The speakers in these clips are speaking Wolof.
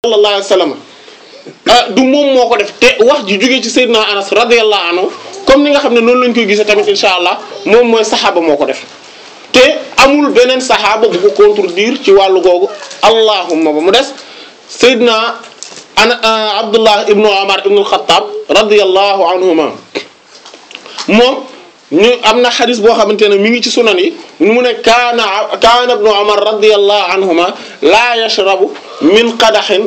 sallallahu alayhi wa sallam ah du moom moo ko def te wax ji jógee ci Seydina Anas radiyallahu anhu comme ni nga xam ne noonu lañ koy gisee tamit insha allah moom mooy saxaaba moo ko def te amul beneen saxaaba bu ko contredire ci wàllu googu allahumma ba mu des Seydina ana Abdullah ibnu Omar ibnu al-Khattab radiyallahu anhuma moom ñu am na xadis boo xamante ne mi ngi ci sunan yi mu ne kaana kaana ibnu Omar radiyallahu anhuma laa yashrabu min qadaxin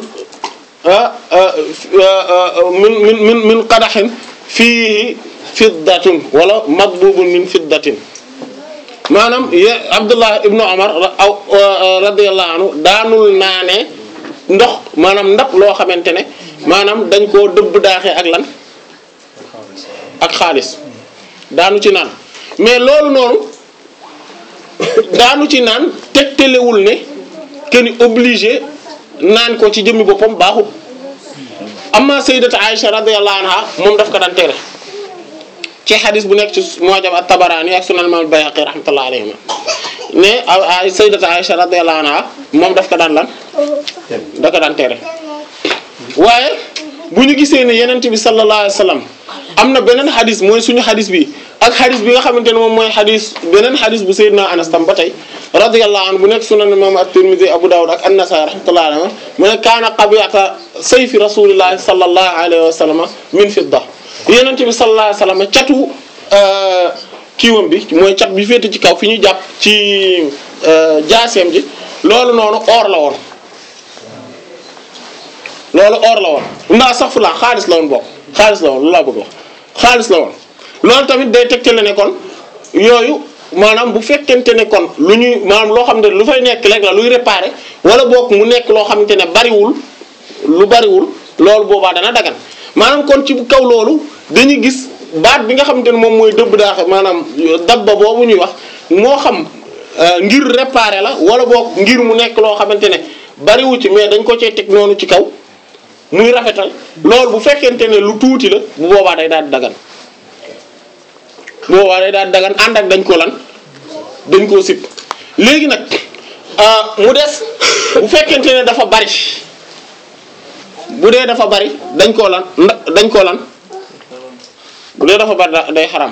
min min min min qadaxin fiihi fiddatun wala madbubun min fiddatin maanaam ye Abdullah ibnu Omar aw radiyallahu anhu daanul naane ndox maanaam ndab loo xamante ne maanaam dañ koo dëbb daaxee ak lan ak xaalis daanu ci naan mais loolu noonu daanu ci naan tegtalewul ne que ni obligé naan ko ci jëmmi boppam baaxul amma sayyidatu Aisha radiyallahu anha moom daf ko daan tere ci xadis bu nekk ci Mu'jam at-Tabarani ak Sunan Imam al-Bayhaqi rahmatullahi alayhima ne ay sayyidatu Aisha radiyallahu anha moom daf ko daan lan da ko daan tere waaye bu ñu gisee ne yenent bi sallallahu alayhi wa sallam am na beneen xadis mooy suñu xadis bi ak xadis bi nga xamante ne moom mooy xadis beneen xadis bu Seydina Anas tam ba tey radiyallahu anhu bu nekk sunan imam at-Tirmidhi Abu Dawud ak an-Nasa'i rahmatullahi alayhi mu ne kaana qabiyata sayfi rasulillahi sallallahu alayhi wa sallam min fidda yenent bi sallallahu alayhi wa sallam catu kiiwam bi mooy cat bi féete ci kaw fi ñu jàpp ci jaaseem ji loolu noonu or la woon loolu or la woon ndaa sax fu laa xaalis la woon bokk xaalis la woon lu laa bëgg wax xaalis la woon loolu tamit day tegtale ne kon yooyu maanaam bu fekkente ne kon lu ñuy maanaam loo xam ne lu fay nekk rek la luy réparer wala bokk mu nekk loo xamante ne bariwul lu bariwul loolu boobaa dana dagan maanaam kon ci kaw loolu dañuy gis baat bi nga xamante ne moom mooy dëbb daaxe maanaam dabba boobu ñuy wax moo xam ngir réparer la wala bokk ngir mu nekk loo xamante ne bariwu ci mais dañ ko cee teg noonu ci kaw muy rafetal loolu bu fekkente ne lu tuuti la bu boobaa day daal di dagan bu boobaa day daal di dagan ànd ak dañ ko lan dañ koo sib léegi nag mu des bu fekkente ne dafa bari bu dee dafa bari dañ koo lan dañ koo lan bu dee dafa bari day xaram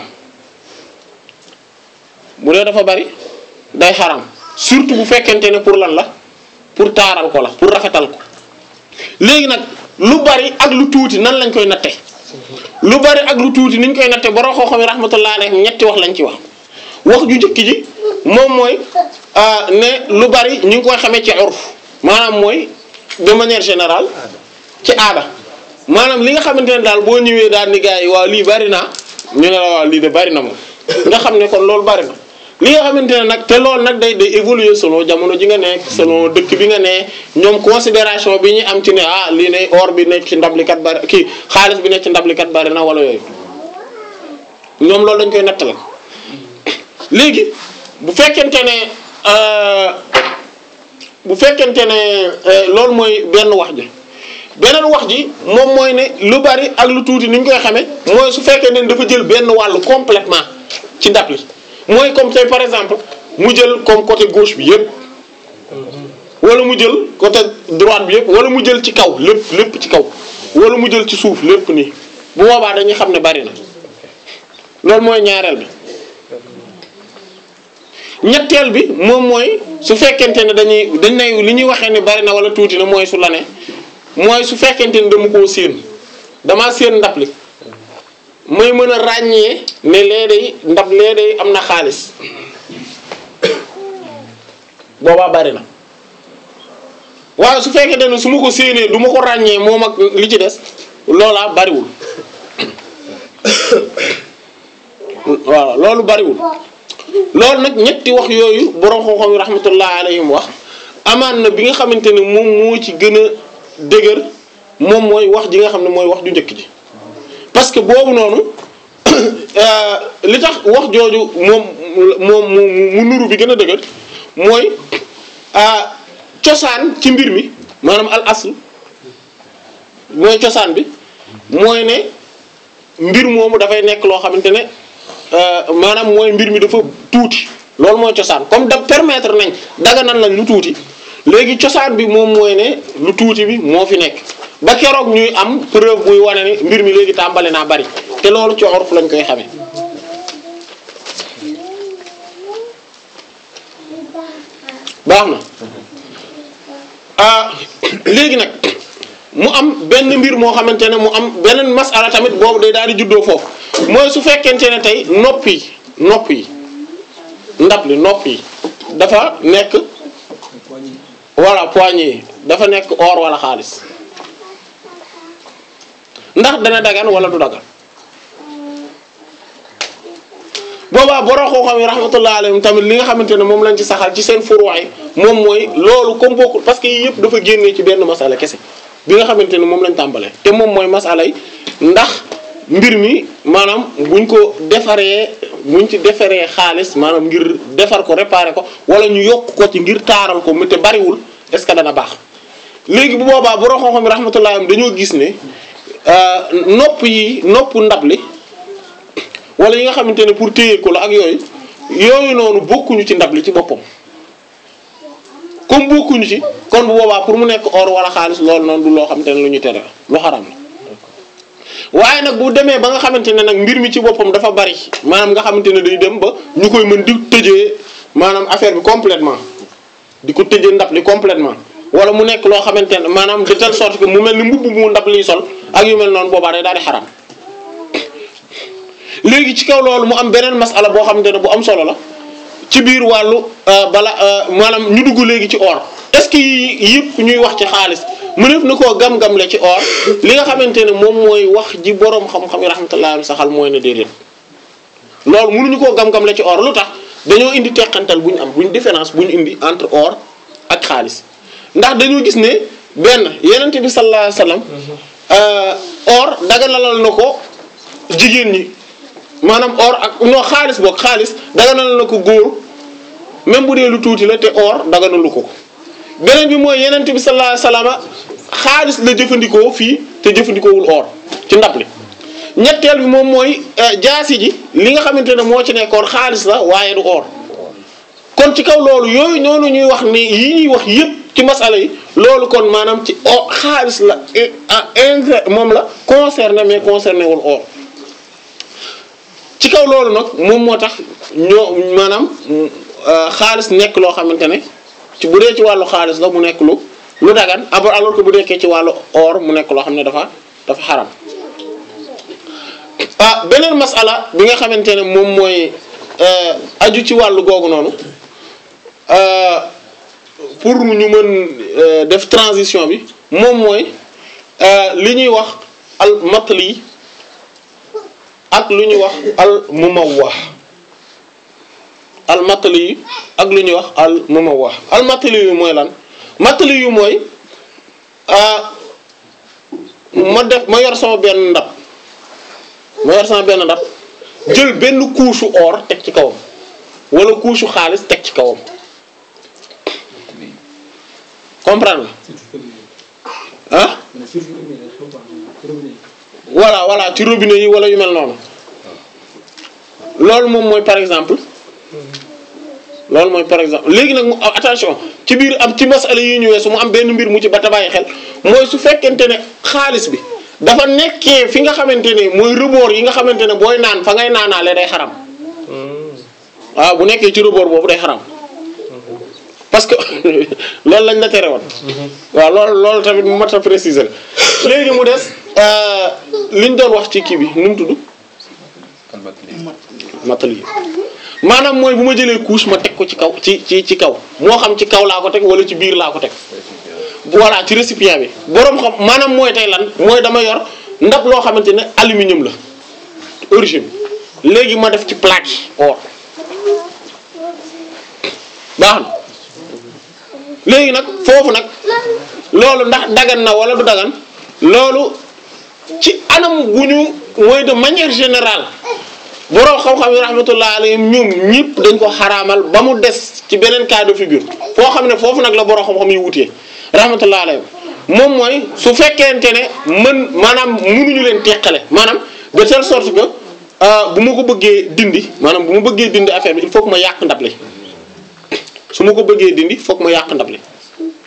bu dee dafa bari day xaram surtout bu fekkente ne pour lan la pour taaral ko la pour rafetal ko léegi nag lu bari ak lu tuuti nan lañ koy natte lu bari ak lu tuuti niñ koy natte borom xoo xam ne rahmatullah alayhi ñetti wax lañ ci wax wax ju njëkk ji moom mooy ne lu bari ñu ngi koy xamee ci urf maanaam mooy de manière générale ci aada maanaam li nga xamante ne daal boo ñëwee daal ni gars yi waaw lii bari naa ñu ne la waaw lii de bari na moom nga xam ne kon loolu bari na li nga xamante ne nag te loolu nag day day évoluer selon jamono ji nga nekk selon dëkk bi nga ne ñoom considération bi ñu am ci ne ah lii ne or bi nekk ci ndablikat bari kii xaalis bi nekk ci ndablikat bari na wala yooyu ñoom loolu dañ koy nattale léegi bu fekkente ne bu fekkente ne loolu mooy benn wax ji beneen wax ji moom mooy ne lu bari ak lu tuuti ni ñu koy xamee mooy su fekkee ne dafa jël benn wàllu complètement ci ndab li mooy comme tey par exemple mu jël comme côté gauche bi yépp wala mu jël côté droite bi yépp wala mu jël ci kaw lépp lépp ci kaw wala mu jël ci suuf lépp nii bu boobaa dañuy xam ne bari na loolu mooy ñaareel bi ñetteel bi moom mooy su fekkente ne dañuy dañ nay li ñuy waxee ne bari na wala tuuti na mooy su la ne mooy su fekkente ne dama koo séen damaa séen ndab li may mën a ràññee ne lee day ndab lee day am na xaalis boobaa bari na waaye su fekkente ne su ma ko séenee du ma ko ràññee moom ak li ci des loolaa bariwul voilà loolu bariwul loolu nag ñetti wax yooyu borom xam-xam yi rahmatullah alayhim wax amaan na bi nga xamante ne moom moo ci gën a dëgër moom mooy wax ji nga xam ne mooy wax ju njëkk ji parce que boobu noonu li tax wax jooju moom moom mu nuru bi gën a dëgër mooy cosaan ci mbir mi maanaam al asl mooy cosaan bi mooy ne mbir moomu dafay nekk loo xamante ne maanaam mooy mbir mi dafa tuuti loolu mooy cosaan comme da permettre nañ daga nan lañ lu tuuti léegi cosaan bi moom mooy ne lu tuuti bi moo fi nekk ba keroog ñuy am preuve buy wane ni mbir mi léegi tàmbali naa bari te loolu ci urf lañ koy xamee baax na ah léegi nag mu am benn mbir moo xamante ne mu am beneen masala tamit boobu day daal di juddoo foofu mooy su fekkente ne tey nopp yi nopp yi ndab li nopp yi dafa nekk voilà poignée yi dafa nekk or wala xaalis ndax dana dagan wala du dagan boobaa borom xam-xam yi rahmatullah alayhim tamit li nga xamante ne moom lañ ci saxal ci seen furuwaay moom mooy loolu comme bokkul parce que yii yëpp dafa génnee ci benn masala kese bi nga xamante ne moom lañ tàmbalee te moom mooy masala yi ndax mbir mi maanaam buñ ko defaree buñ ci defaree xaalis maanaam ngir defar ko réparer ko wala ñu yokk ko ci ngir taaral ko mu te bariwul est-ce que dana baax léegi bu boobaa borom xam-xam yi rahmatullah alayhim dañoo gis ne nopp yi nopp ndab li wala yi nga xamante ne pour téye ko la ak yooyu yooyu noonu bokkuñu ci ndab li ci boppam comme bokkuñu ci kon bu boobaa pour mu nekk or wala xaalis loolu noonu du loo xamante ne lu ñu tere lu xaram la waaye nag bu demee ba nga xamante ne nag mbir mi ci boppam dafa bari maanaam nga xamante ne day dem ba ñu koy mën di tëjee maanaam affaire bi complètement di ko tëjee ndab li complètement wala mu nekk loo xamante ne maanaam de telle sorte que mu mel ni mbubb mu ndab liy sol ak yu mel noonu boobaa day daal di xaram léegi ci kaw loolu mu am beneen masala boo xamante ne bu am solo la ci biir wàllu bala maanaam ñu dugg léegi ci or est-ce que yii yëpp ñuy wax ci xaalis mëneef na koo gam-gamle ci or li nga xamante ne moom mooy wax ji boroom xam-xam yi rahmatullah am saxal mooy ne déedéet loolu mënuñu koo gam-gamle ci or lu tax dañoo indi teqantal bu ñu am bu ñu différence bu ñu indi entre or ak xaalis ndax dañoo gis ne benn yenente bi sallallahu alayhi wasallam or daganalal na ko jigéen ñi maanaam or ak non xaalis boog xaalis daganal na ko góor même bu dee lu tuuti la te or daganalu ko beneen bi mooy yeneen bi sallallahu alayhi wasallam xaalis la jëfandikoo fii te jëfandikoowul or ci ndab li ñetteel bi moom mooy jaasi ji li nga xamante ne moo ci nekkoon xaalis la waaye du or kon ci kaw loolu yooyu noonu ñuy wax ni yi ñuy wax yépp ci masala yi loolu kon maanaam ci or xaalis la inter moom la concerné mais concerné wul or ci kaw loolu nag moom moo tax ñoo maanaam xaalis nekk loo xamante ne ci bu dee ci wàllu xaalis la mu nekk lu lu dagan abor alors que bu nekkee ci wàllu or mu nekk loo xam ne dafa dafa xaram ah beneen masala bi nga xamante ne moom mooy aju ci wàllu googu noonu pour ñu mën def transition bi moom mooy li ñuy wax al matli ak lu ñuy wax al mumawwah al matli yu ak lu ñuy wax al mumawwah al matli yu mooy lan matli yu mooy ma def ma yor sama benn ndab ma yor sama benn ndab jël benn couche or teg ci kawam wala couche xaalis teg ci kawam comprendre nga ah voilà voilà ci robinet yi wala yu mel noonu loolu moom mooy par exemple loolu mooy par exemple léegi nag mu attention ci biir am ci masala yi ñu weesu mu am benn mbir mu ci ba ta bàyyi xel mooy su fekkente ne xaalis bi dafa nekkee fi nga xamante ne mooy rebord yi nga xamante ne booy naan fa ngay naanaale day xaram waaw bu nekkee ci rebord boobu day xaram parce que loolu lañ la tere woon waaw loolu loolu tamit mu mat a préciser léegi mu des liñ doon wax ci kii bi nu mu tudd matali maanaam mooy bu ma jëlee couche ma teg ko ci kaw ci ci ci kaw moo xam ci kaw laa ko teg wala ci biir laa ko teg voilà ci récipient bi boroom xam maanaam mooy tey lan mooy dama yor ndab loo xamante ne aluminium la origine léegi ma def ci plaque or baax na léegi nag foofu nag loolu ndax dagan na wala du dagan loolu ci anam gu ñu mooy de manière générale borom xam-xam yi rahmatullah alayhim ñoom ñëpp dañ ko xaraamal ba mu des ci beneen cas de figure foo xam ne foofu nag la borom xam-xam yi wutee rahmatullah alayhim moom mooy su fekkente ne mën maanaam mënuñu leen teqale maanaam de telle sorte que bu ma ko bëggee dindi maanaam bu ma bëggee dindi affaire bi il faut que ma yàq ndab li su ma ko bëggee dindi foog ma yàq ndab li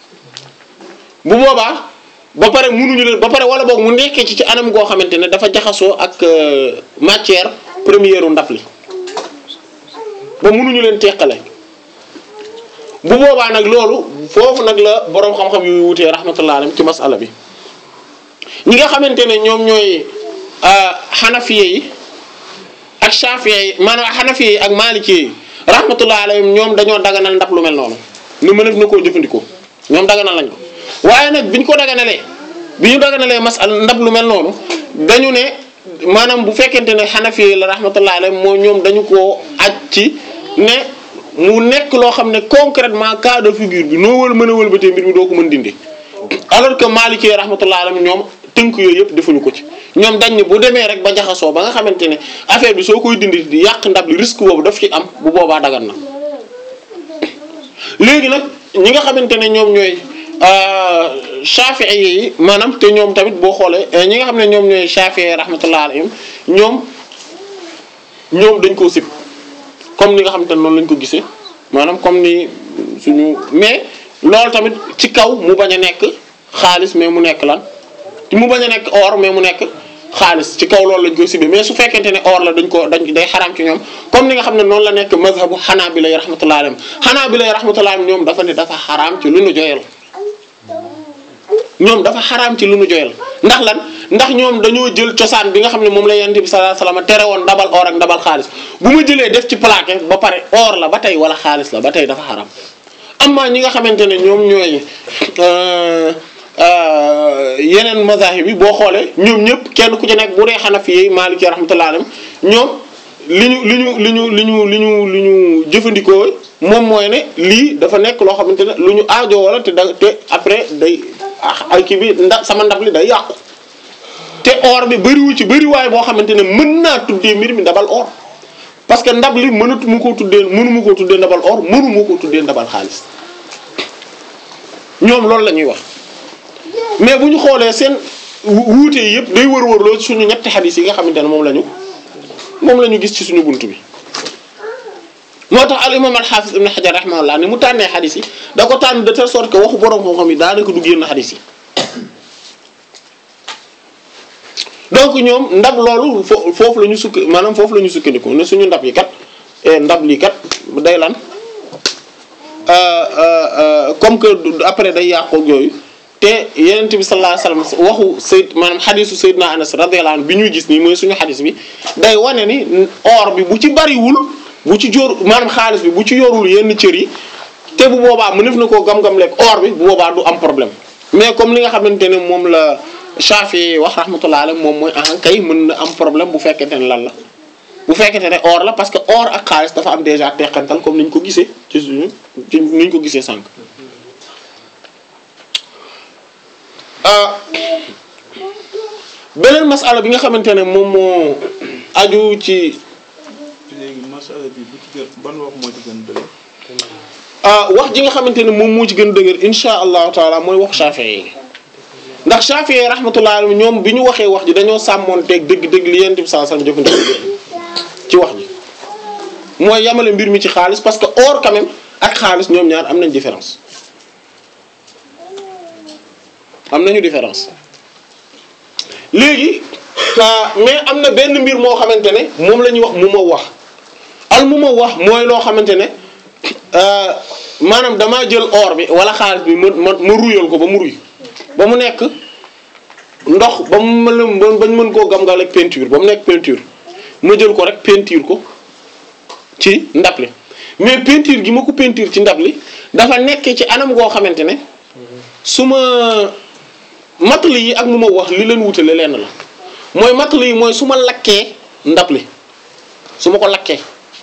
bu boobaa ba pare munuñu leen ba pare wala boog mu nekkee ci ci anam goo xamante ne dafa jaxasoo ak euh, matière première u ndab li ba munuñu leen teqale bu boobaa nag loolu foofu nag la boroom xam-xam yu wutee rahmatullah alayhi ci masala bi ñi nga xamante ne ñoom ñooy xanafiye yi ak shafiye yi maanaam xanafiye yi ak malikiye yi rahmatullah alayhim ñoom dañoo daganal ndab lu mel noonu ni mënef na koo jëfandikoo ñoom daganal lañ ko waaye nag biñ ko daganalee bi ñu daganalee masal ndab lu mel noonu dañu ne maanaam bu fekkente ne xanafiye yi la rahmatullah alayhim moo ñoom dañu koo aj ci ne mu nekk loo xam ne concrètement cas de figure bi noo wël mën a wëlbatee mbir mi doo ko mën dindi alors que Maliki rahmatullah alayhi ñoom tënk yooyu yëpp defuñu ko ci ñoom dañ ne bu demee rek ba jaxasoo ba nga xamante ne affaire bi soo koy dindi di yàq ndab li risque boobu daf ci am bu boobaa dagan na léegi nag ñi nga xamante ne ñoom ñooy Shafi'i yi maanaam te ñoom tamit boo xoolee ñi nga xam ne ñoom ñooy Shafi'i rahmatullah alayhim ñoom ñoom dañ koo sib comme ni nga xamante ne noonu lañ ko gisee maanaam comme ni suñu mais loolu tamit ci kaw mu bañ a nekk xaalis mais mu nekk lan mu bañ a nekk or mais mu nekk xaalis ci kaw loolu lañ koy sibee mais su fekkente ne or la dañ ko dañ day xaraam ci ñoom comme ni nga xam ne noonu la nekk mazhabu hanabila yi rahmatullahi alayhim hanabila yi rahmatullahi alayhim ñoom dafa ne dafa xaraam ci lu nu joyal ñoom dafa xaraam ci lu nu joyal ndax lan ndax ñoom dañoo jël cosaan bi nga xam ne moom la yonent bi sallallahu alayhi wasallam tere woon ndabal or ak ndabal xaalis bu ma jëlee def ci plaqué ba pare or la ba tey wala xaalis la ba tey dafa xaram amma ñi nga xamante ne ñoom ñooy yeneen mazahib yi boo xoolee ñoom ñëpp kenn ku ci nekk bu dee Hanafi yi Maliki rahmatullahi alayhim ñoom li ñu li ñu li ñu li ñu li ñu li ñu jëfandikoo moom mooy ne lii dafa nekk loo xamante ne lu ñu aajo wala te da te après day ay kii bi nda sama ndab li day yàqu te or bi bëriwu ci bëriwaay boo xamante ne mën naa tuddee mbir mi ndabal or parce que ndab li mënatu mu koo tuddee mënu mu koo tuddee ndabal or mënu mu koo tuddee ndabal xaalis ñoom loolu la ñuy wax mais bu ñu xoolee seen wuute yi yëpp day wër-wër loo suñu ñetti xadis yi nga xamante ne moom la ñu moom la ñu gis ci suñu bunt bi moo tax al imam al hafiz ibn hajar rahimahullah ni mu tànnee xadis yi da ko tànn de telle sorte que waxu borom xam-xam yi daanaka du génn xadis yi donc ñoom ndab loolu fo foofu la ñu sukk maanaam foofu la ñu sukkandiku ne suñu ndab yi kat ndab lii kat day lan comme que après day yàqu ak yooyu te yenent bi sallallahu alayhi wasallam waxu sayd maanaam xadisu sayyidina anas radiyallahu anhu bi ñuy gis nii mooy suñu xadis bi day wane ni or bi bu ci bariwul bu ci jóor maanaam xaalis bi bu ci yorul yenn cër yi te bu boobaa mënef na koo gam-gam lekk or bi bu boobaa du am problème mais comme li nga xamante ne moom la Shafi wax rahmatullah alayhi moom mooy ah kay mën na am problème bu fekkente ne lan la bu fekkente ne or la parce que or ak xaalis dafa am déjà teqantal comme ni ñu ko gisee ci suñu ci ni ñu ko gisee sànq. beneen masala bi nga xamante ne moom moo aju ci. léegi masala bi bu ci gën ban wax moo ci gën dëgër. wax ji nga xamante ne moom moo ci gën dëgër insha allahu taala mooy wax Shafi'i yi ndax Shafi'i yi rahmatullahi alayhi ñoom bi ñu waxee wax ji dañoo sàmmoonteeg dëgg-dëgg li Yonent bi sallallahu alayhi wasallam jëfandikoo ci wax ji mooy yamale mbir mi ci xaalis parce que or quand même ak xaalis ñoom ñaar am nañ différence am nañu différence léegi mais am na benn mbir moo xamante ne moom la ñuy wax mu ma wax al mu ma wax mooy loo xamante ne maanaam damaa jël or bi wala xaalis bi ma ma ma ruyal ko ba mu ruy ba mu nekk ndox ba mu mën bañ mën koo gam-gal ak peinture ba mu nekk peinture ma jël ko rek peinture ko ci ndab li mais peinture gi ma ko peinture ci ndab li dafa nekk ci anam goo xamante ne su ma matali yi ak mu ma wax li leen wutale lenn la mooy matali yi mooy su ma lakkee ndab li su ma ko lakkee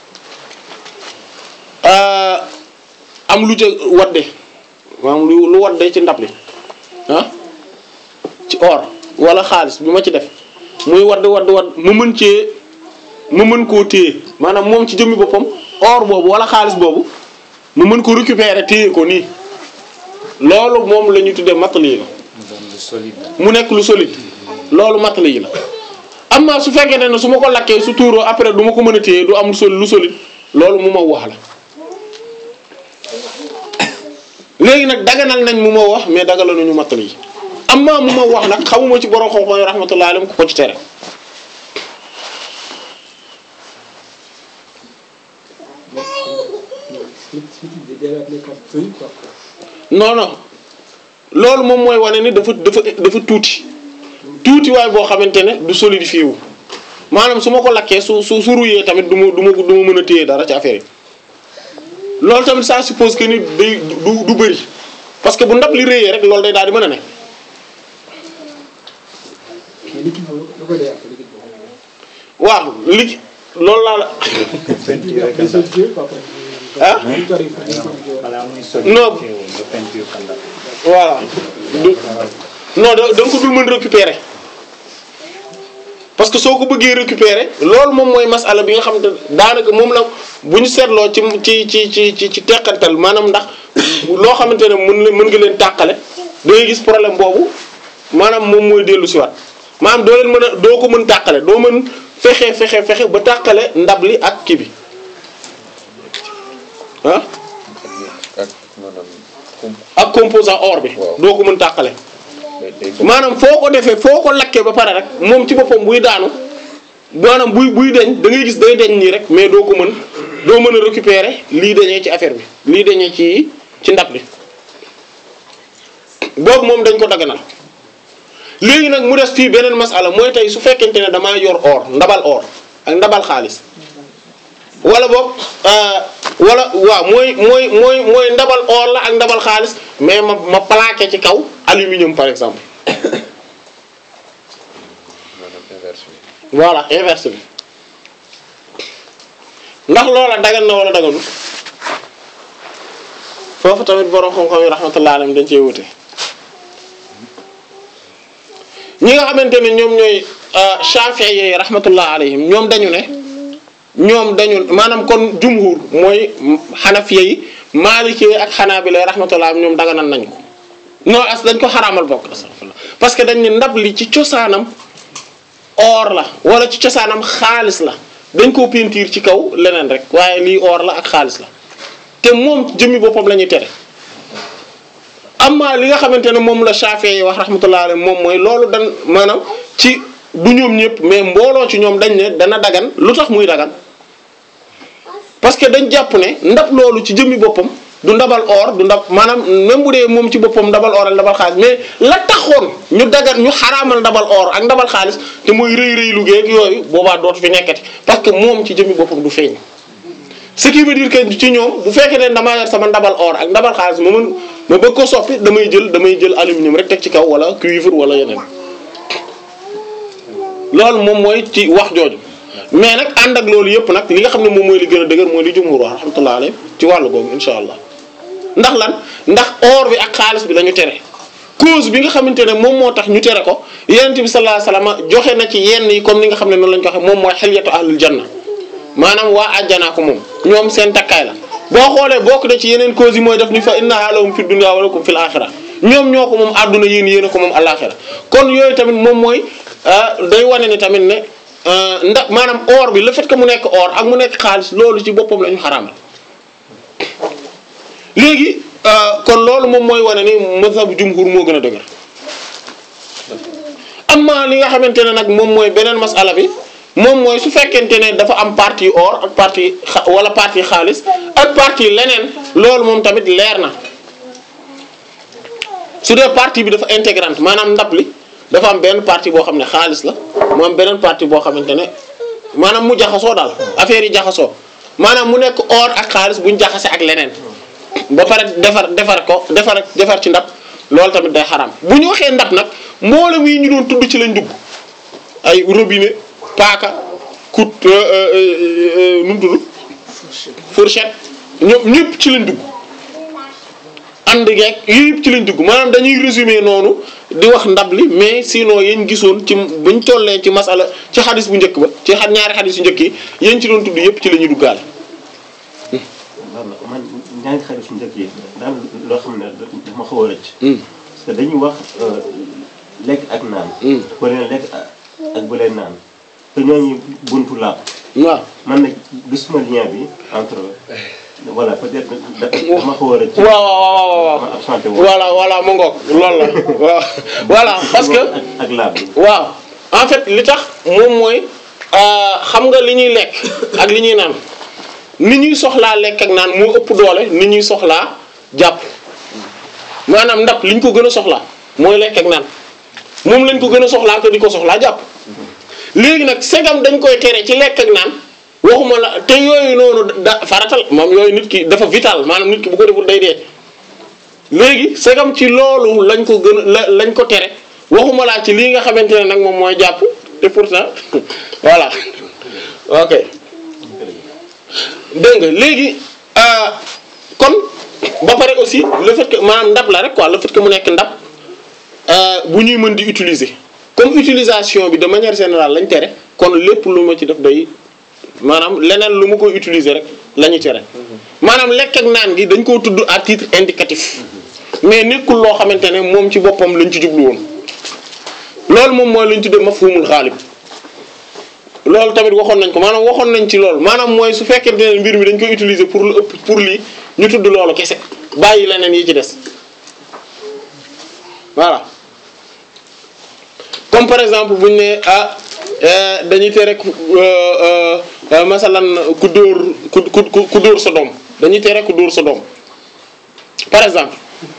am lu ca wadde maanaam lu lu wadde ci ndab li ah ci or wala xaalis bi ma ci def muy wadd wadd wadd mu mën cee mu mën koo téye maanaam moom ci jëmmi boppam or boobu wala xaalis boobu mu mën ko récupérer téye ko nii loolu moom la ñu tuddee matali la mu nekk lu solide loolu matali la amma su fekkee ne su ma ko lakkee su tuuroo après du ma ko mën a téye du am lu solide lu solide loolu mu ma wax la léegi nag daganal nañ mu ma wax mais daganal nañu mattali yi amma mu ma wax nag xamuma ci borom xam-xam yi rahmatullahi alayhim ku ko ci tere non non loolu moom mooy wane ni dafa dafa dafa tuuti tuuti waay boo xamante ne du solidifié wu maanaam su ma ko lakkee su su su ruyee tamit du ma du ma du ma mën a téye dara ci affaire yi loolu tamit ça suppose que ni day du du bëri parce que bu ndab li réyee rek loolu day daal di mën a ne. waaw li loolu laa la peinture rek ah balaa muy Non. teewul nga peinture ko ndax voilà du non da da nga ko dul mën récupérer parce que soo ko bëggee récupérer loolu moom mooy masala bi nga xam ne daanaka moom la bu ñu seetloo ci ci ci ci ci ci teqantal maanaam ndax loo xamante ne mën na mën nga leen tàqale da ngay gis problème boobu maanaam moom mooy dellu si waat maanaam doo leen mën a doo ko mën tàqale doo mën fexe fexe fexe ba tàqale ndab li ak kii bi ah ak maanaam com ak composant or bi Waaw. doo ko mën tàqale day day maanaam foo ko defee foo ko lakkee ba pare rek moom ci boppam buy daanu maanaam buy buy deñ da ngay gis day deñ nii rek mais doo ko mën doo mën a récupérer lii dañee ci affaire bi lii dañee ci ci ndab li boobu moom dañ ko daganal léegi nag mu des fii beneen masala mooy tey su fekkente ne damaa yor or ndabal or ak ndabal xaalis wala boog euh, wala waaw mooy mooy mooy mooy ndabal or la ak ndabal xaalis mais ma ma plaqué ci kaw aluminium par exemple maanaam inverse bi voilà inverse bi ndax loola dagan na wala daganul foofu tamit borom xam-xam yi rahmatullah alayhim dañ cee wute ñi nga xamante ne ñoom ñooy Shafi'i yi rahmatullah alayhim ñoom dañu ne ñoom dañu maanaam kon jumhur mooy Hanafiya yi Maliki yi ak Hanabila yi rahmatullah ñoom daganal nañ ko non as dañ ko xaraamal bokk astaghfirullah parce que dañ ne ndab li ci cosaanam or la wala ci cosaanam xaalis la dañ koo peinture ci kaw leneen rek waaye lii or la ak xaalis la te moom jëmmi boppam la ñuy tere amma li nga xamante ne moom la Shafi'i yi wax rahmatullah alayhi moom mooy loolu dan maanaam ci du ñoom ñëpp mais mbooloo ci ñoom dañ ne dana dagan lu tax muy dagan parce que dañ jàpp ne ndab loolu ci jëmmi boppam du ndabal or du ndab maanaam même bu dee moom ci boppam ndabal or ak ndabal xaalis mais la taxoon ñu dagan ñu xaraamal ndabal or ak ndabal xaalis te mooy rëy rëy lu geeg yooyu boobaa dootu fi nekkati parce que moom ci jëmmi boppam du feeñ. ce qui veut dire que ci ñoom bu fekkee ne damaa yor sama ndabal or ak ndabal xaalis ma mën ma bëgg ko soppi damay jël damay jël aluminium rek teg ci kaw wala cuivre wala yeneen loolu moom mooy ci wax jooju mais nag ànd ak loolu yëpp nag li nga xam ne moom mooy li gën a dëgër mooy li jumhur wax rahmatullah alayhi ci wàllu googu insha allah ndax lan ndax or bi ak xaalis bi la ñu tere cause bi nga xamante ne moom moo tax ñu tere ko yonent bi sallallahu alayhi wasallam joxe na ci yenn yi comme ni nga xam ne noonu la ñu ko waxee moom mooy xelyatu ahlul janna maanaam waa àjjanaa ko moom ñoom seen takkaay la boo xoolee bokk na ci yeneen cause yi mooy def ni fa innaha lahum fi dunya wa lakum fil axira ñoom ñoo ko moom àdduna yéen yéen a ko moom alaxira kon yooyu tamit moom mooy day wane ni tamit ne ndax maanaam or bi le fait que mu nekk or ak mu nekk xaalis loolu ci boppam la ñu xaraamal léegi kon loolu moom mooy wane ni mazhabu jumhur moo gën a dëgër amma li nga xamante ne nag moom mooy beneen masala bi moom mooy su fekkente ne dafa am partie or ak partie xa wala partie xaalis ak partie leneen loolu moom tamit leer na su dee partie bi dafa intégrante maanaam ndab li dafa am benn partie boo xam ne xaalis la mu am beneen partie boo xamante ne maanaam mu jaxasoo daal affaire yi jaxasoo maanaam mu nekk or ak xaalis buñ jaxase ak leneen ba pare defar defar ko defar defar ci ndab loolu tamit day xaram bu ñu waxee ndab nag mboolem yi ñu doon tudd ci lañ dugg ay robinet paaka kut nu mu tudd fourchette ñoom ñëpp ci lañ dugg ànd geeg yëpp ci lañ dugg maanaam dañuy résumer noonu di wax ndab li mais sinon yéen gisoon ci buñ tollee ci masala ci xadis bu njëkk ba ci xa ñaari xadis yu njëkk yi yéen ci doon tudd yëpp ci la ñuy duggaale. waaw man ñaari xarit su njëkk yi daal loo xam ne dama xaw a rëcc. parce que dañuy wax lekk ak naan. bu leen lekk ak bu leen naan te ñooñu buntu laab. waaw man nag gisuma lien bi entre voilà peut-être da- dama xaw a rëcc. waaw waaw waaw waaw ma absenté wu. voilà voilà mu ngoog loolu la waaw voilà parce que ak ak laab bi. waaw en fait li tax moom mooy euh, xam nga li ñuy lekk ak li ñuy naan ni ñuy soxlaa lekk ak naan moo ëpp doole ni ñuy soxlaa jàpp maanaam ndab li ñu ko gën a soxlaa mooy lekk ak naan moom lañ ko gën a soxlaa que di ko soxlaa jàpp léegi nag segam dañ koy tere ci lekk ak naan waxuma la te yooyu noonu da faratal moom yooyu nit ki dafa vital maanaam nit ki bu ko deful day dee léegi segam ci loolu lañ ko gën a la lañ ko tere waxuma laa ci lii nga xamante ne nag moom mooy jàpp te pourtant voilà ok dégg nga léegi euh, kon ba pare aussi le fait que maanaam ndab la rek quoi le fait que mu nekk ndab euh, bu ñuy mën di utiliser comme utilisation bi de manière générale lañ tere kon lépp lu ma ci def day maanaam leneen lu ma koy utiliser rek la ñu tere maanaam lekk ak naan gi dañ koo tudd à titre indicatif mais nekkul loo xamante ne moom ci boppam lañ ci jublu woon loolu moom mooy lañ tuddee mafhumul xaalib loolu tamit waxoon nañ ko maanaam waxoon nañ ci loolu maanaam mooy su fekkente ne mbir mi dañ koy utiliser pour lu ëpp pour lii ñu tudd loolu kese bàyyi leneen yi ci des voilà comme par exemple buñ ne ah euh, dañuy tere ku euh, euh, euh, masalan ku dóor ku ku ku dóor sa doom dañuy tere ku dóor sa doom par exemple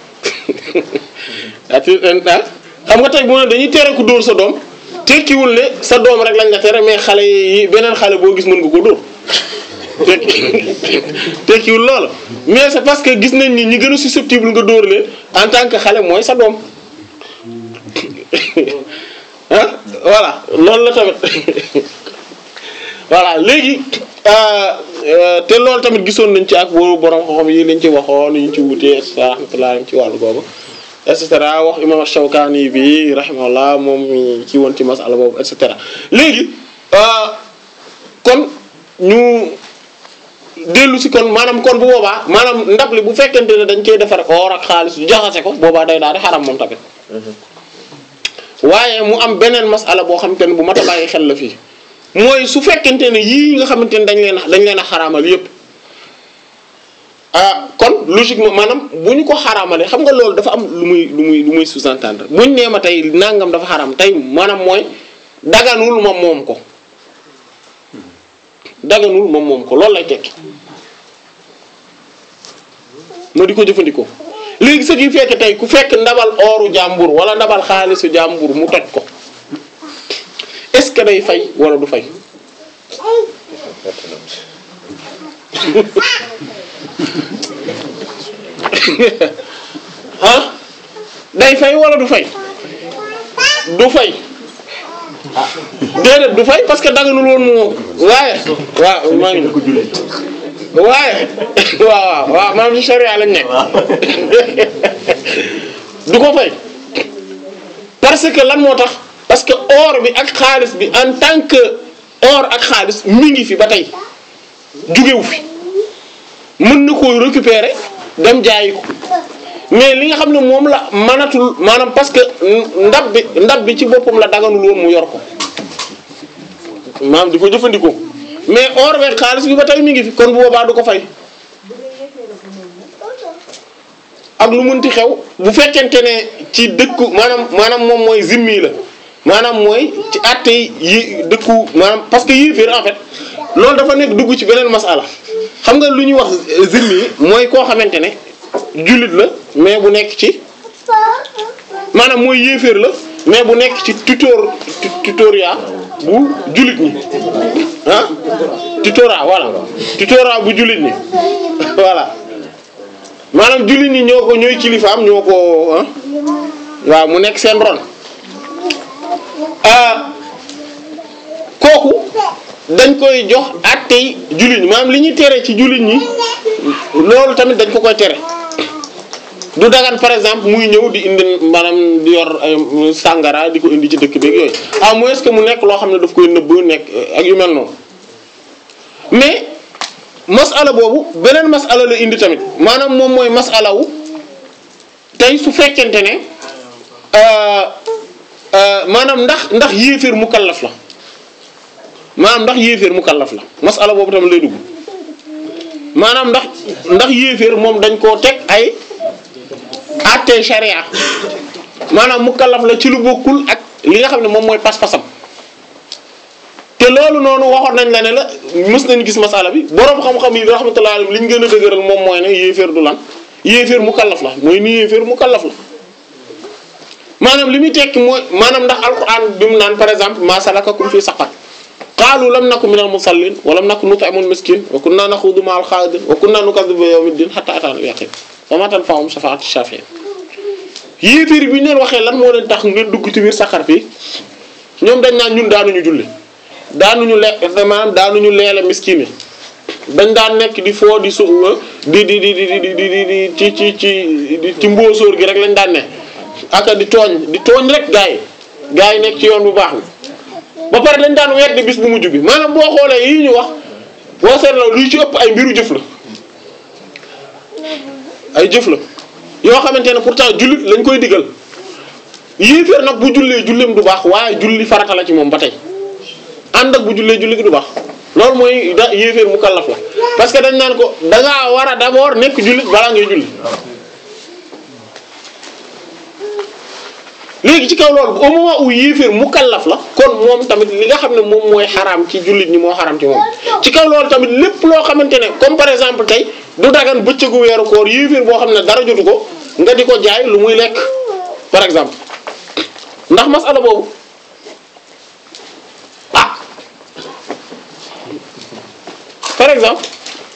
ati ah xam nga tey bu ne dañuy tere ku dóor sa doom tekkiwul ne sa doom rek lañ la tere mais xale yi beneen xale boo gis mën nga ko dóor tekki tekkiwul loolu mais c'est parce que gis nañ ni ñi gën a susceptible nga dóor leen en tant que xale mooy sa doom ah voilà loolu la tamit voilà léegi euh, euh, te loolu tamit gisoon nañ ci ak boobu borom xam-xam yi lañ ci waxoon yi ñu ci wutee et cetera rahmatullah ci wàllu boobu et cetera wax imam Shawkani bi rahimahullah moom mi ci woon ci masala boobu et cetera léegi euh, kon ñu dellu si kon maanaam kon bu boobaa maanaam ndab li bu fekkente ne dañ koy defar or ak xaalis jaxase ko boobaa day daal di xaram moom tamit waaye mu am beneen masala boo xamante ne bu mat a bàyyi xel la fii mooy su fekkente ne yii nga xamante ne dañ leen a dañ leen a xaraamal yépp ah kon logiquement maanaam bu ñu ko xaraamalee xam nga loolu dafa am lu muy lu muy lu muy sous-entendre buñ nee ma tey nangam dafa xaraam tey maanaam mooy daganul ma moom ko daganul ma moom ko loolu lay tekki ma di ko jëfandikoo léegi ce qui fait que tey ku fekk ndabal ooru jàmbur wala ndabal xaalisu jàmbur mu toj ko est-ce que day fay wala du fay ah day fay wala du fay du fay déedéet du fay parce que daganul woon mu waaye waaw maa ngi ko jullee. waaye waaw waaw waaw maanaam ci charia lañ nekk du ko fay parce que lan moo tax parce que or bi ak xaalis bi en tant que or ak xaalis mi ngi fi ba tey jugewu fi mën na koo récupérer dem jaayi ko mais li nga xam ne moom la mënatul maanaam parce que ndab bi ndab bi ci boppam la daganul woon mu yor ko maanaam di ko jëfandikoo mais or beeg xaalis bi ba tey mi ngi fi kon bu boobaa du ko fay ak lu munti xew bu fekkente ne ci dëkku maanaam maanaam moom mooy zimmi la maanaam mooy ci àtte yi dëkku maanaam parce que yéeféer en fait loolu dafa nekk dugg ci beneen masala xam nga lu ñuy wax zimmi mooy koo xamante ne jullit la mais bu nekk ci maanaam mooy yéeféer la mais bu nekk ci tutor tutoria bu jullit ñi ah tutora voilà tutora bu jullit ñi voilà maanaam jullit ñi ñoo ko ñooy kilifaam ñoo ko ah waaw mu nekk seen ron ah kooku dañ koy jox attey jullit ñi maanaam li ñuy tere ci jullit ñi loolu tamit dañ ko koy tere du dagan par exemple muy ñëw di indi maanaam di yor ay sàngara di ko indi ci dëkk beeg yooyu à moins que mu nekk loo xam ne daf koy nëbb nekk ak yu mel noonu mais masala boobu beneen masala la indi tamit maanaam moom mooy masala wu tey su fekkente ne euh, euh, maanaam ndax ndax yéeféer mu kallaf la maanaam ndax yéeféer mu kallaf la masala boobu tamit lay dugg maanaam ndax ndax yéeféer moom dañ koo teg ay àttee sharia maanaam mukallaf la ci lu bokkul ak li nga xam ne moom mooy pas-pasam te loolu noonu waxoon nañ la ne la mës nañ gis masala bi boroom xam-xam yi rahmatullahi alayhim li ñu gën a dëgëral moom mooy ne yéeféer du lan yéeféer mukallaf la mooy ni yéeféer mukallaf la maanaam li muy tekki mooy maanaam ndax alquran bi mu naan par exemple ma salakakum fi saqar qaalu lam naku minal musallin wa lam naku nut'imul miskin wa kunna naxuudu ma'al xaa'idin wa kunna nukazzibu bi yawmiddin hatta ataana al-yaqiin wa ma tanfa'uhum shafaa'atu shaafi'iin yéeféer bi ñu leen waxee lan moo leen tax ngeen dugg ci biir saqar fii ñoom dañ naan ñun daanuñu julli daanuñu le maanaam daanuñu leele miskin yi dañ daan nekk di foo di su di di di di di di di di ci ci ci ci mbóosóor gi rek lañ daan ne aka di tooñ di tooñ rek gaa yi gaa yi nekk ci yoon bu baax bi ba pare dañ daan weddi bis bu mujj bi maanaam boo xoolee yii ñu wax boo seetloo luy ci ëpp ay mbiru jëf la ay jëf la yoo xamante ne pourtant jullit lañ koy digal yéeféer nag bu jullee julleem du baax waaye julli farata la ci moom ba tey ànd ak bu jullee julli gi du baax loolu mooy da yéeféer mu kallaf la parce que dañ naan ko da ngaa war a d'abord nekk jullit balaa ngay julli léegi ci kaw loolu au moment où yéeféer mu kallaf la kon moom tamit li nga xam ne moom mooy xaraam ci jullit ñi moo xaraam ci moom ci kaw loolu tamit lépp loo xamante ne comme par exemple tey du dagan bëccëgu weeru koor yéeféer boo xam ne dara jotu ko nga di ko jaay lu muy lekk par exemple ndax masala boobu ah par exemple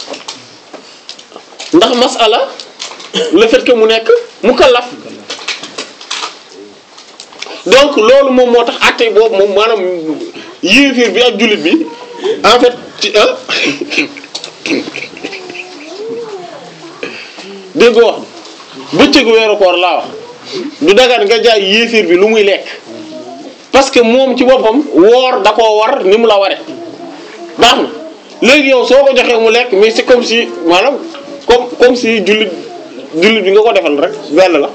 ndax masala le fait que mu nekk mu kallaf donc loolu moom moo tax àtte boobu moom maanaam yéefir bi ak jullit bi en fait ci ah dégg nga wax bëccëgu weeru koor laa wax du dagan nga jaay yéefir bi lu muy lekk parce que moom ci boppam woor da koo war ni mu la ware baax na léegi yow soo ko joxee mu lekk mais c'est comme si maanaam comme comme si jullit jullit bi nga ko defal rek benn la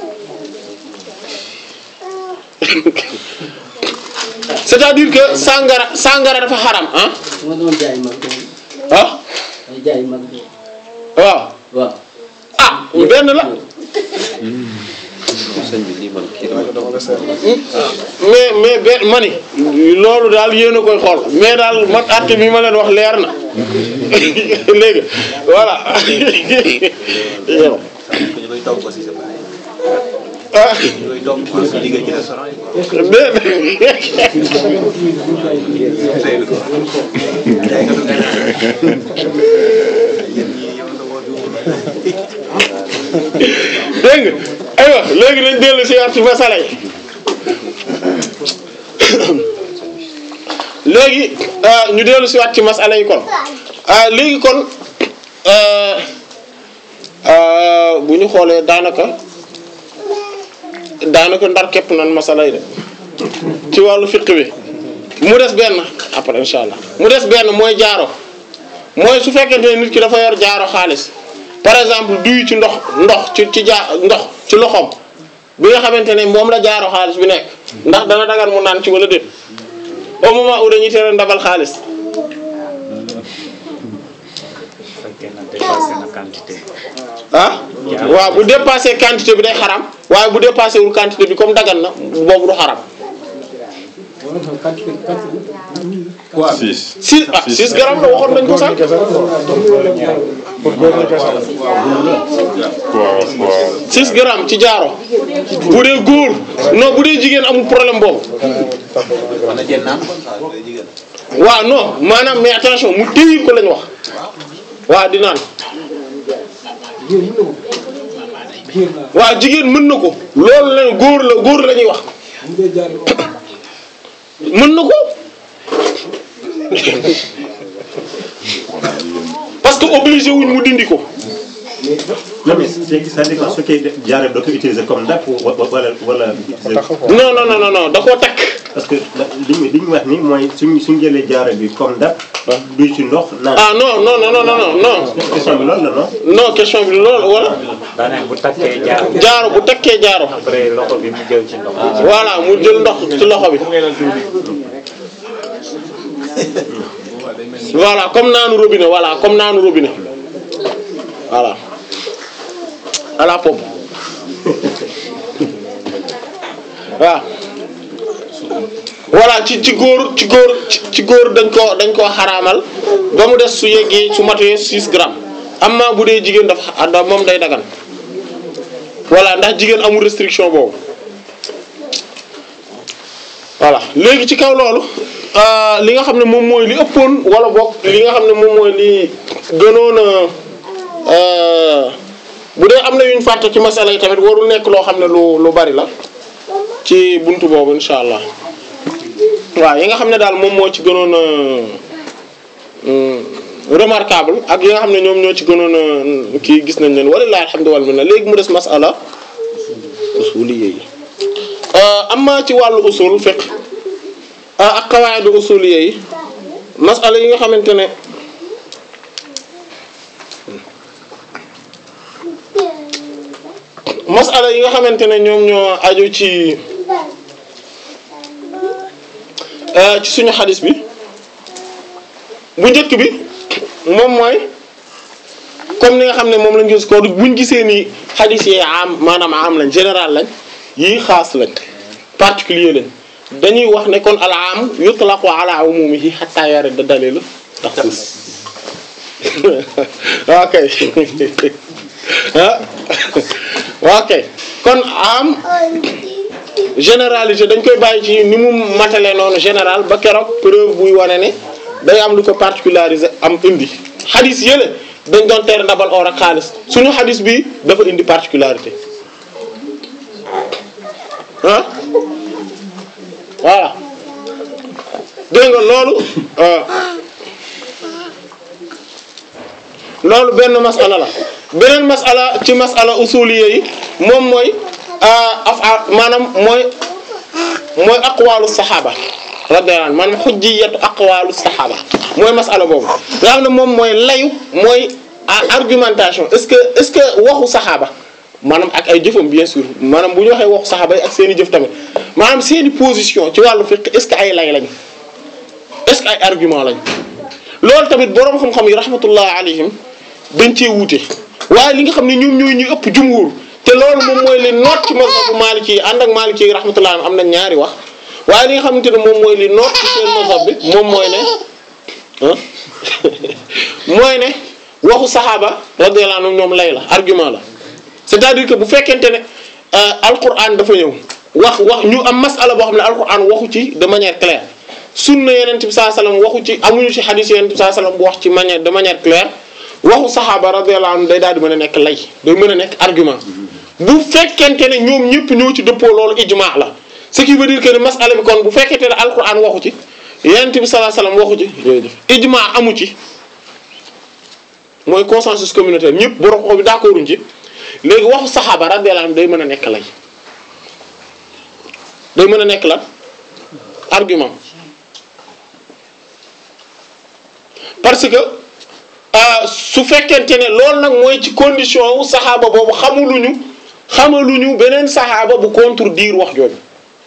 c'est-à-dire que sangara sangara dafa xaram ah ma doon jaay mag ah ay jaay mag waaw waaw ah benn la sëñ bi lii man kii dama mais mais benn mani loolu daal yéen a koy xool mais daal man àtte bi ma leen wax leer na léegi voilà yow ñu koy togg aussi c'est pareil ah ñu koy togg pour su liggéey ci restaurant yi quoi. déedéet Seydou quoi. jaay nga du gànnaar. yéen ñii yow da koo juumul. dégg nga aywa léegi nañ dellu si waat ci masala yi léegi ah, ñu dellu si waat ci masala yi kon ah, léegi kon ah, ah, bu ñu xoolee daanaka daanaka ndar képp nan masala yi de ci wàllu fiqh bi mu des benn après incha allah mu des benn mooy jaaro mooy su fekkente ne nit ki dafa yor jaaro xaalis par exemple duy ci ndox ndox ci ci jaa ndox ci loxoom bi nga xamante ne moom la jaaro xaalis bi nekk ndax dana dagan mu naan ci wala déet au moment où dañuy tere ndabal xaalis fekkee na dépassé na quantité ah waaw bu dépassé quantité bi day xaram waaye bu dépassé wul quantité bi comme dagan na boobu du xaram six. 6 ah 6 grammes la waxoon nañ ko sax waaw waaw. 6 grammes ci jaaro bu dee góor non bu dee jigéen amul problème boobu mën na jël naan comme ça day jigéen. waaw non maanaam mais attention mu téyir ko lañ wax waaw di naan waaw jigéen mën na ko loolu la góor la góor la ñuy wax mën na ko parce que obligé wuñ mu dindi ko non mais c'est c'est-à-dire que su fekkee jaaree doo ko utiliser comme ndàpp wa- wa- wala wala. non non non non non da koo takk parce que li ñu li ñu wax ni mooy suñ suñ jëlee jaaree bi comme ndàpp. duy ci ndox naan. ah non non non non non non question bi loolu la non. non question bi loolu wala daanaka bu takkee jaar jaaro bu takkee jaaro après loxo bi mu jël ci ndox mi. voilà mu jël ndox ci loxo bi voilà comme naanu robinet voilà comme naanu robinet voilà à la pompe waaw voilà ci ci góor ci góor ci ci góor dañ ko dañ koo xaraamal ba mu des su yeggee su matee 6 grammes amma bu dee jigéen dafa da moom day dagan voilà ndax jigéen amul restriction boobu voilà léegi ci kaw loolu euh, li nga xam ne moom mooy li ëppoon wala boog li nga xam ne moom mooy li gënoon a euh, bu dee am na yuñ fàtte ci masala yi tamit warul nekk loo xam ne lu lu bari la ci buntu boobu insha allah waaw yi nga xam ne daal moom moo ci gënoon a remarquable ak yi nga xam ne ñoom ñoo ci gënoon a kii gis nañ leen walillahi alhamdu wal minna léegi mu des masala usuliyya yi amma ci wàllu usul fiqh ak qawaid usuliyya yi masala yi nga xamante ne masala yi nga xamante ne ñoom ñoo aju ci ci suñu xadis bi bu njëkk bi moom mooy comme ni nga xam ne moom lañ gis ko buñ gisee ni xadis yi am maanaam am lañ général lañ yii xaas lañ particulier lañ dañuy wax ne kon al am yutlaqu ala umumihi hatta yarida dalilu taxsis ok ah ok kon am généralité dañ koy bàyyi ci ni mu matale noonu général ba keroog preuve buy wane ne day am lu ko particularisé am indi xadis yële dañ doon tere ndabal or ak xaalis suñu xadis bi dafa indi particularité ah voilà dégg nga loolu loolu benn masala la beneen masala ci masala usuliyya yi moom mooy af'al maanaam mooy mooy aqwalu saxaaba radiyallahu anhu maanaam xujjiyatu aqwalu saxaaba mooy masala boobu nga xam ne moom mooy layu mooy argumentation est-ce que est-ce que waxu saxaaba maanaam ak ay jëfam bien sûr maanaam bu ñu waxee waxu saxaaba yi ak seen i jëf tamit maanaam seen i position ci wàllu fiqh est-ce que ay lay lañ est-ce que ay argument lañ loolu tamit boroom xam-xam yi rahmatullah alayhim dañ cee wuute waaye li nga xam ne ñoom ñooy ñu ëpp jumhur te loolu moom mooy li noot ci mazhabu maliki yi ànd ak maliki yi rahmatullah am na ñaari wax waaye li nga xamante ne moom mooy li noot ci seen mazhab bi moom mooy ne ah mooy ne waxu saxaaba radiyallahu anhum ñoom lay la argument la c'est-à-dire que bu fekkente ne alquran dafa ñëw wax wax ñu am masala boo xam ne alquran waxu ci de manière claire sunna yeneen bi sallallahu alayhi wasallam waxu ci amuñu ci hadith yeneen bi sallallahu alayhi wasallam bu wax ci manière de manière claire waxu saxaaba radiyallahu anhum day daal di mën a nekk lay day mën a nekk argument bu fekkente ne ñoom ñëpp ñoo ci dëppoo loolu ijma la ce qui veut dire que ne masala bi kon bu fekkente ne alquran waxu ci yeneen bi sallallahu alayhi wasallam waxu ci ijma amu ci mooy consensus communautaire ñëpp borom ko bi d'accorduñ ci léegi waxu saxaaba radiyallahu anhum day mën a nekk lay day mën a nekk la argument parce que su fekkente ne loolu nag mooy ci condition wu saxaaba boobu xamuluñu xamaluñu beneen saxaaba bu contredire wax jooju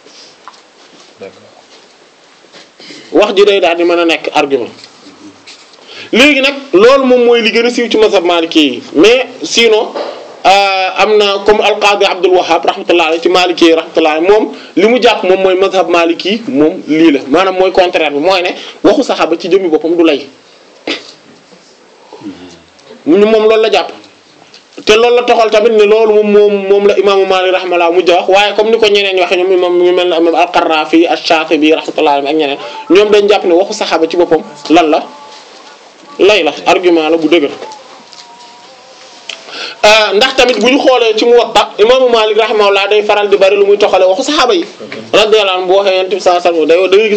wax ji day daal di mën a nekk argument léegi nag loolu moom mooy li gën a siiw ci mazhab maliki yi mais sinon am na comme alqaadi Abdul Wahhab rahmatullah alayhi ci maliki yi rahmatullah alayhi moom li mu jàpp moom mooy mazhab maliki moom lii la maanaam mooy contraire bi mooy ne waxu saxaaba ci jëmmi boppam du lay ñu moom loolu la jàpp te loolu la toxal tamit ne loolu moom moom moom la imaamu Maalik rahmatullah mujj wax waaye comme ni ko ñeneen ñi waxee ñoom imam ñu mel ne imam al-Qaraafi ash-Shaatibi rahmatullah ak ñeneen ñoom dañ jàpp ne waxu saxaaba ci boppam lan la lay la argument la bu dëgër ndax tamit bu ñu xoolee ci Muwatta imaamu Maalik rahimahullah day faral di bari lu muy toxale waxu saxaaba yi radiyallahu anhu bu waxee yonent bi sallallahu alayhi wasallam day da ngay gis